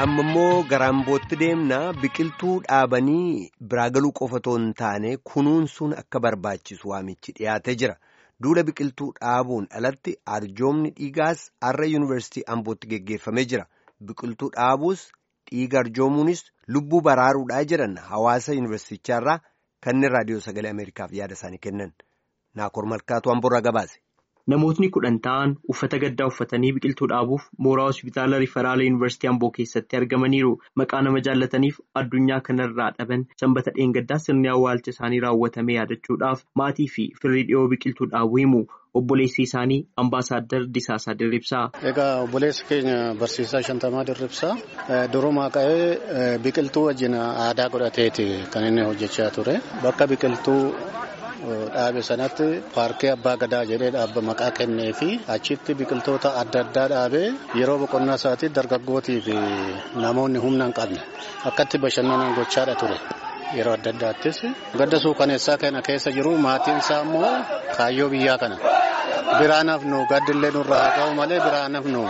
amma immoo garaambootti deemna biqiltuu dhaabanii biraa galuu qofa otoo hin taane kunuunsuun akka barbaachisu waamichi dhiyaatee jira duula biqiltuu dhaabuun alatti arjoomni dhiigaas har'a yuunivarsiitii ambootti geggeeffamee jira biqiltuu dhaabuus dhiiga arjoomuunis lubbuu baraaruudhaa jedhan hawaasa yuunivarsiitichaarraa kanneen raadiyoo sagalee ameerikaaf yaada isaanii kennan naakoor malkaatu amborraa gabaase. Namootni kudhan ta'an uffata gaddaa uffatanii biqiltuu dhaabuuf mooraa hospitaala Riferaala Yuunivarsiitii Amboo keessatti argamaniiru. Maqaa nama jaallataniif addunyaa kanarraa dhaban sanbata dheengaddaa sirni awwaalcha isaanii raawwatame yaadachuudhaaf maatii fi firii dhiyoo biqiltuu dhaabuu himu. Obboleessi isaanii Ambaasaadder Disaasaa Dirribsaa. Egaa obboleessi keenya barsiisaa Shantamaa Dirribsaa durumaa ka'ee biqiltuu wajjin aadaa godhateeti kan inni hojjechaa ture. Bakka biqiltuu dhaabe sanatti paarkii abbaa gadaa jedhee dhaabba maqaa kennee fi achitti biqiltoota adda addaa dhaabee yeroo boqonnaa isaatii dargaggootii fi namoonni humna hin qabne akkatti bashannanan gochaadha ture. Yeroo adda addaattis gadda suukaneessaa kana keessa jiru maatiin isaa immoo kaayyoo biyyaa kana biraan hafnu gaddillee nurraa haa ga'u malee biraan hafnu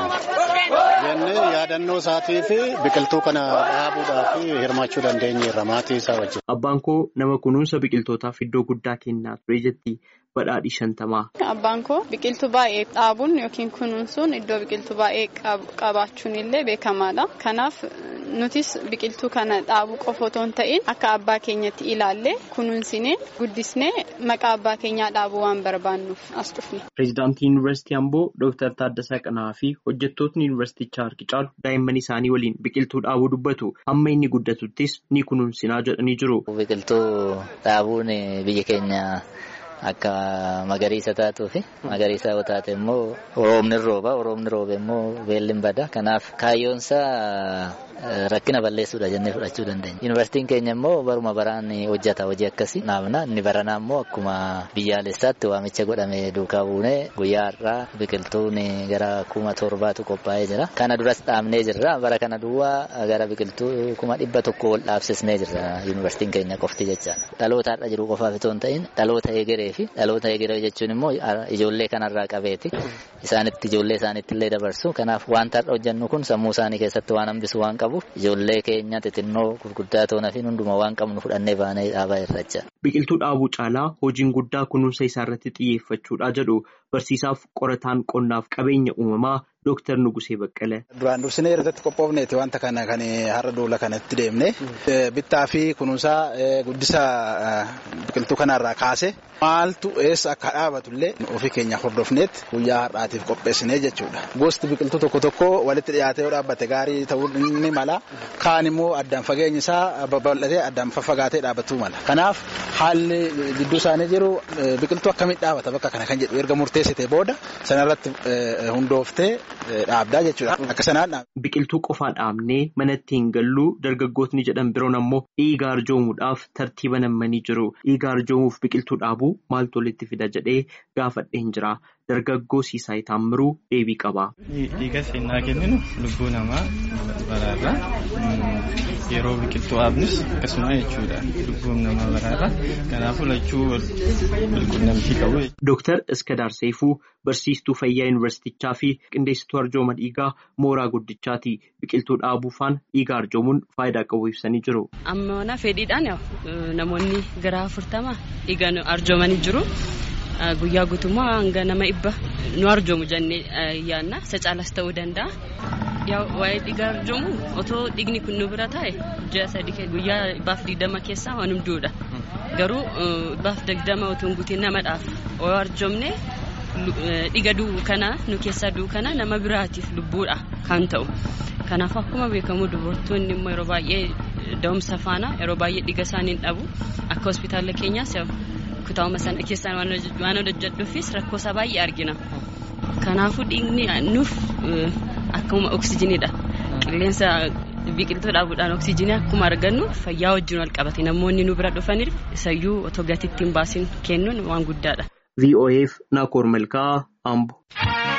jennee yaadannoo isaatii fi biqiltuu kana dhaabuudhaaf hirmaachuu dandeenyeerra maatii isaa wajjin. Abbaan koo nama kunuunsa biqiltootaaf iddoo guddaa kennaa ture jetti badhaadhii shantamaa. Abbaan koo biqiltuu baay'ee dhaabuun yookiin kunuunsuun iddoo biqiltuu baay'ee qabaachuun illee beekamaadha. Kanaaf nutis biqiltuu kana dhaabuu qofa otoo hin ta'in akka abbaa keenyatti ilaallee kunuunsinee guddisnee maqaa abbaa keenyaa dhaabuu waan barbaannuuf as dhufne. Pireezidaantii Yuunivarsiitii Amboo Dooktar Taaddasaa Qana'aa fi hojjettootni Yuunivarsiitichaa harki caalu daa'imman isaanii waliin biqiltuu dhaabuu dubbatu amma inni guddatuttis ni kunuunsinaa jedhanii jiru. Biqiltuu dhaabuun biyya keenya. Akka magariisa taatuu fi magariisa yoo taate immoo roobni rooba roobni roobe immoo beelli bada kanaaf kaayyoonsaa rakkina balleessuudha jennee fudhachuu dandeenya. Yuunivarsiitiin keenya immoo baruma baraan hojjeta hojii akkasii naafna inni baranaa immoo akkuma biyyaalessaatti waamicha godhame duukaa buunee guyyaa har'aa biqiltuun gara kuma torbaatu qophaa'ee jira. Kana duras dhaabnee jirra bara kana duwwaa gara biqiltuu kuma dhibba tokko ol dhaabsisnee jirra yuunivarsiitiin keenya qofti jechaadha. Dhaloota har'a jiru qofaaf itoo hin ta'in dhaloota egeree fi dhaloota egeree jechuun immoo ijoollee kanarraa qabeeti. Isaanitti ijoollee isaaniitti illee dabarsu. Kanaaf wanta har'a hojjennu kun sammuu isaanii keessatti waan hambisu waan qabuuf ijoollee keenya xixinnoo gurguddaa toonaa fi hunduma waan qabnu fudhannee baanee dhaabaa irra jira. Biqiltuu dhaabuu caalaa hojiin guddaa kunuunsa isaa irratti xiyyeeffachuudha jedhu barsiisaaf qorataan qonnaaf qabeenya uumamaa Dooktar Nugusee Baqqalee. Duraan dursinee irratti qophoofneeti wanta kana kan har'a duula kanatti deemne bittaa fi kunuunsaa guddisa biqiltuu kanarraa kaase maaltu eessa akka dhaabatullee ofii keenya hordofneet guyyaa har'aatiif qopheessinee jechuudha. Gosti biqiltuu tokko tokko walitti dhiyaatee yoo dhaabbate gaarii ta'uu ni mala. Kaan immoo addaan fageenyi isaa babal'atee addaan faffagaatee dhaabbatuu mala. Kanaaf haalli gidduu isaanii jiru biqiltuu akkamitti dhaabata bakka kana kan jedhu erga murteessite booda sanarratti hundooftee dhaabdaa jechuudha. Akka sanaan Biqiltuu qofaa dhaabnee manatti hin galluu dargaggootni jedhan biroon ammoo dhiiga arjoomuudhaaf tartiiba nammanii jiru. Dhiiga arjoomuuf biqiltuu dhaabuu maaltu walitti fida jedhee gaafadheen jira. Dargaggoo Siisaay Taammiruu deebii qaba. Dhiiga seenaa kenninu lubbuu namaa baraarra yeroo biqiltuu dhaabnus akkasuma jechuudha. Lubbuun namaa baraarra kanaafuu lachuu walqunnamtii qabu. Dooktar Iskadaar Seefuu barsiistuu fayyaa yuunivarsiitichaa fi qindeessituu arjooma dhiigaa mooraa guddichaati. Biqiltuu dhaabuufaan dhiiga arjoomuun faayidaa qabu ibsanii jiru. Amma fedhiidhaan namoonni gara afurtama dhiiga arjoomanii jiru. Guyyaa guutummaa hanga nama dhibba nu arjoomu jennee yaadna. Isa caalas ta'uu danda'a. Waa'ee dhiiga arjoomu otoo dhiigni kun nu bira taa'e ji'a sadii guyyaa dhibbaaf digdama keessaa waan hunduudha. Garuu dhibbaaf digdama otoo hin guutiin namadhaaf yoo arjoomne dhiiga du'u kana nu keessaa du'u kana nama biraatiif lubbuudha kan ta'u. Kanaaf akkuma beekamu dubartoonni immoo yeroo baay'ee da'umsa faana yeroo baay'ee dhiiga isaanii hin dhabu. Akka hospitaala keenyaas kutaa'uma sana keessaan waan hojjedhuufis rakkoo isaa baay'ee argina. Kanaafuu dhiigni nuuf akkuma oksijiniidha. Qilleensa biqiltuu dhaabuudhaan oksijinii akkuma argannu fayyaa wajjin wal qabate namoonni nu bira dhufaniif isayyuu otoo gatiitti hin baasin kennuun waan guddaadha. VOAF Naakoor Malkaa Ambo.